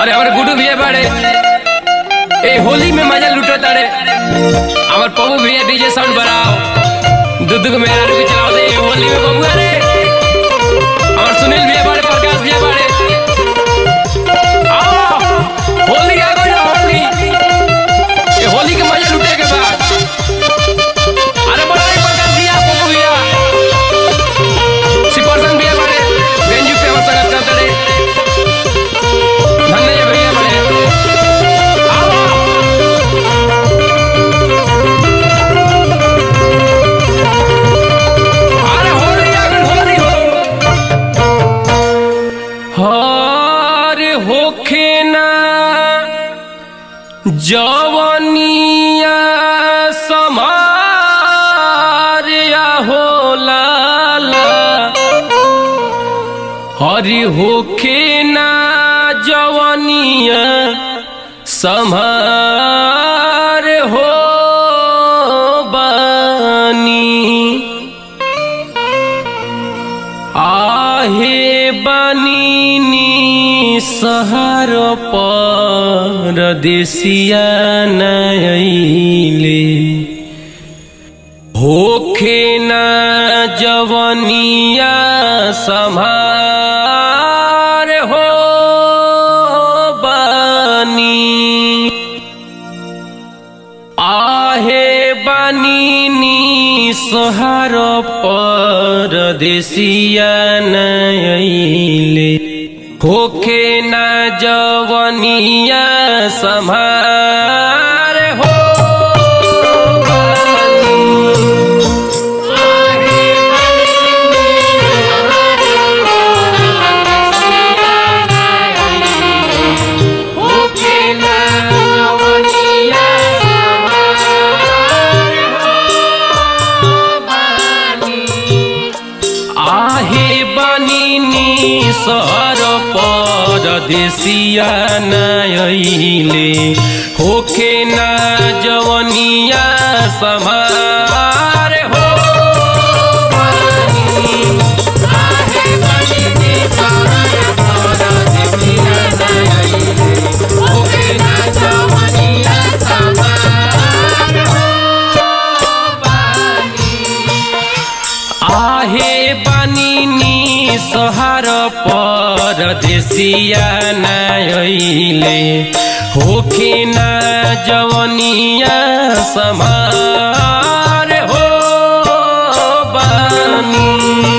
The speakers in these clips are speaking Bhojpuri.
और हमारे गुडू भैया बड़े ए होली में मजा लुटो ताड़े हमारे पप्पू भैया डीजे साउंड बढ़ाओ दूध को मेरा रुपये चलाओ दे ये होली में बबुआ रे और सुनील भैया बड़े प्रकाश भैया बड़े आओ होली आ गई होली ये होली के मजा लुटे के बाद अरे बड़ा रे प्रकाश भैया पप्पू भैया सिकरसन भैया बड़े बेंजू पे हम संगत करते रे धन्य भैया बड़े आओ अरे होली आ गई होली हो हर होखे ना जवनिया समारिया हो लाला हरि होखे ना जवनिया समार हो बानी आहे बनिनी सहर परदेसिया नैले होखे न जवनिया सम्हार हो बनी आहे बनिनी सोहार परदेसिया नैले होखे न जवनिया सम्हार हो आहे बनिनी सहर परदेसिया नैले होखे न जवनिया समार हो आहे बनिनी सहर परदेसिया नैले होखे न जवनिया समार हो बनी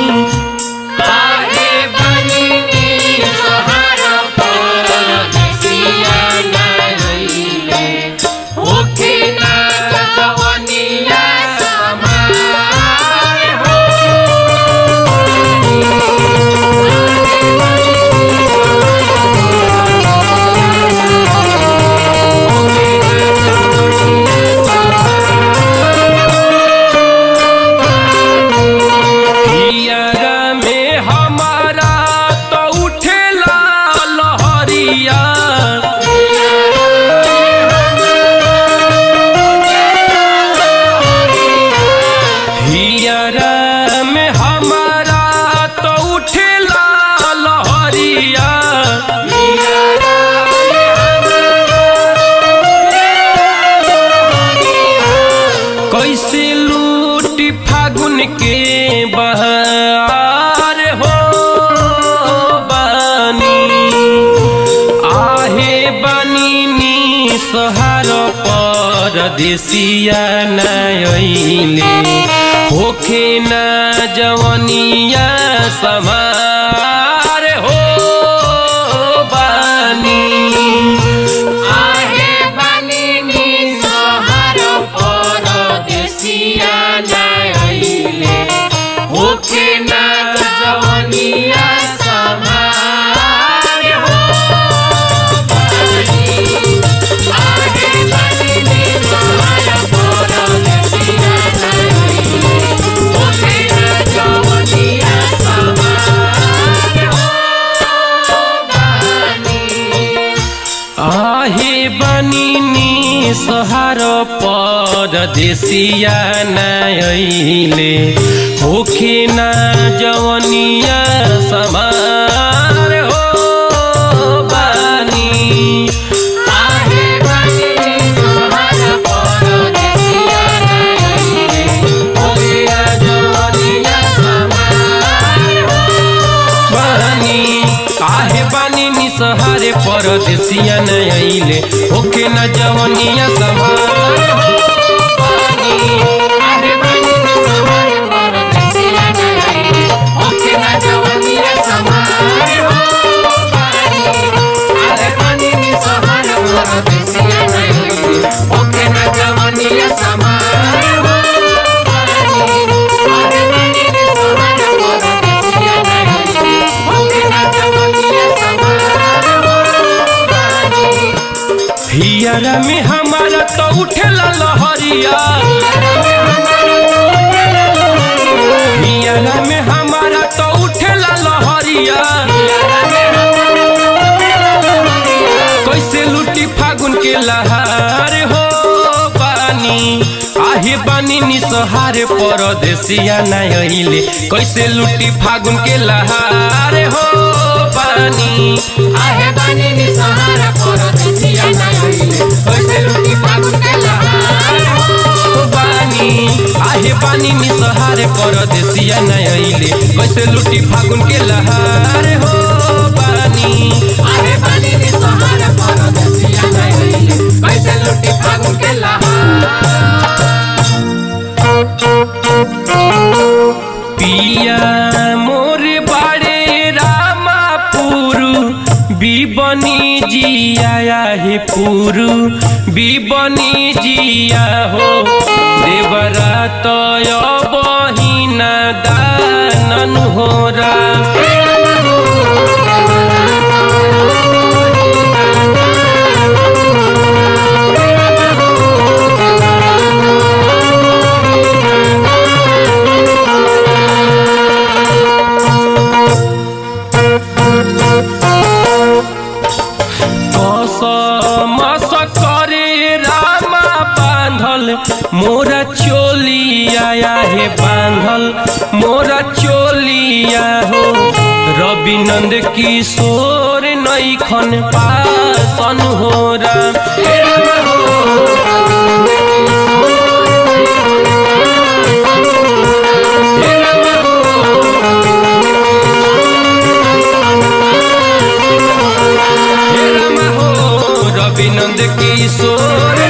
आहे बनिनी सहर परदेसिया नैले होखे न जवनिया समार हो हियरा में हमारा तो उठेला लहरिया हियरा में हमारा तो उठेला लहरिया कैसे लूटी फागुन के बहार हो बानी आहे बनिनी सहार परदेसिया नैले होखे न जवनिया समार हो बानी आहे बनिनी सहार परदेसिया नैले होखे न जवनिया समार हो आहे बनिनी सहार परदेसिया नैले होखे न जवनिया समार हो बानी काहे बानी निसहारे परदेसिया न आइले ओके न जवनिया समान हो बानी काहे बानी निसहारे परदेसिया न आइले ओके न जवनिया समान हो बानी काहे बानी निसहारे परदेसिया न आइले ओके न जवनिया समान हो बानी काहे बानी निसहारे परदेसिया न आइले ओके न जवनिया समान हो बानी हियरा में हमारा तो उठेला लहरिया हियरा में हमारा तो उठेला लहरिया कैसे लुटी फागुन के लहार हो पानी आहे बानी निसहारे परदेसिया न आइले कैसे लुटी फागुन के लहार हो पानी आहे बानी निसहारे परदेसिया न आइले कैसे लुटी फागुन के लहार हो बानी आहे बानी निसहारे परदेसिया न आइले कैसे लुटी फागुन के लहार हो बानी आहे बानी निसहारे परदेसिया न आइले कैसे लुटी फागुन के लहार पिया मोर बाड़े रामापुरु बिबनी जिया हे पुरु बिबनी जिया हो देवरा तय बहिना दानन होरा कसमस करे रामा बांधल मोरा चोलिया हे बांधल मोरा चोलिया हो रवि नंद किशोर नैखन पासन हो रविनंद किशोर